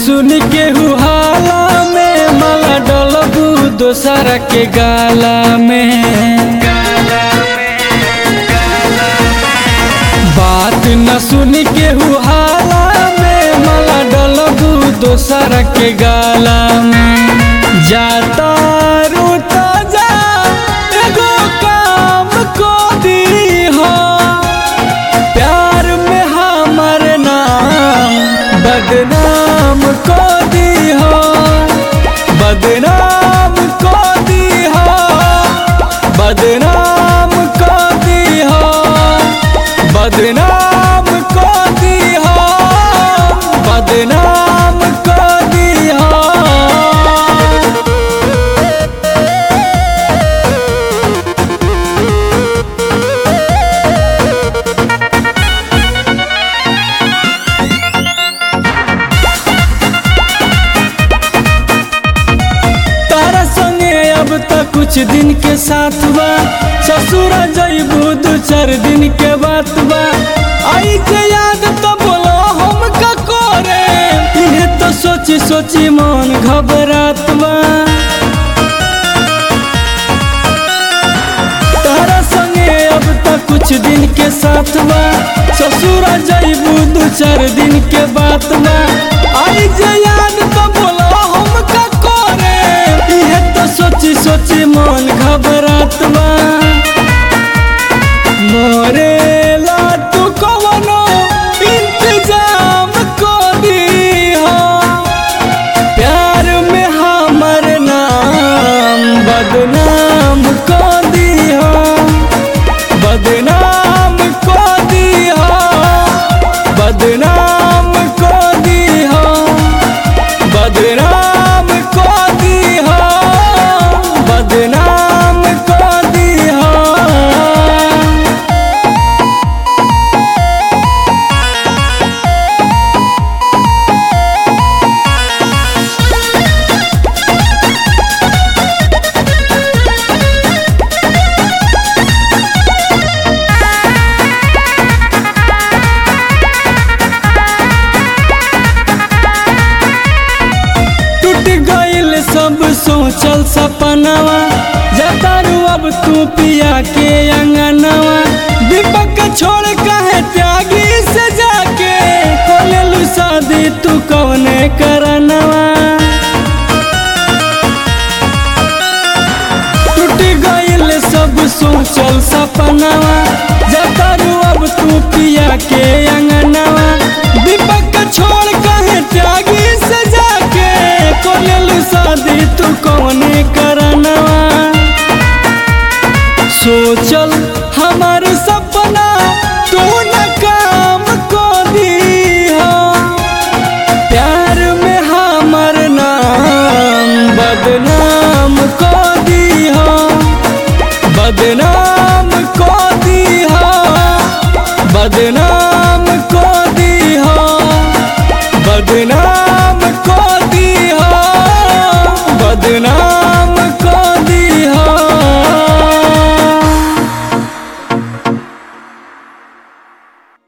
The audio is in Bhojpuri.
सुन के हुहाला में माला डलबू दोसरा के गाला में बात न सुन के हुहाला में माला डलबू दोसरा के गाला में जाता रूता जा एगो काम को दी हो प्यार में हमर नाम बदनाम को दी हो बदनाम को दी हो बदनाम को दी हो बदनाम को दी हो बदनाम को दी हो तारा संगे अब तक कुछ दिन के साथ बा ससुर जइबू दू चार दिन के बात बा आई के याद तो बोलो हम का करे इहे तो सोची सोची मन घबरात बा तारा संगे अब तक कुछ दिन के साथ बा ससुर जइबू दू चार दिन के बात बा आई जे याद तो बोलो हम का करे इहे तो सोची सोची मन घबरात बा मोरे ला तू कवनो इंतजाम को दी हो प्यार में हमर नाम बदनाम को दी हो बदनाम को दी हो बदनाम को दी हो बदनाम को दी हो बदनाम को दी हो टूट गइल सब सोचल सपनावा जतारू अब तू पिया के अंगनवा दीपक छोड़ कहे त्यागी से जाके खोलेलू शादी तू कौने करनवा टूट गइल सब सोचल सपनावा जतारू अब तू पिया के अंगनवा दीपक छोड़ कहे त्यागी से जाके कोलेलू शादी तू कौने करनवा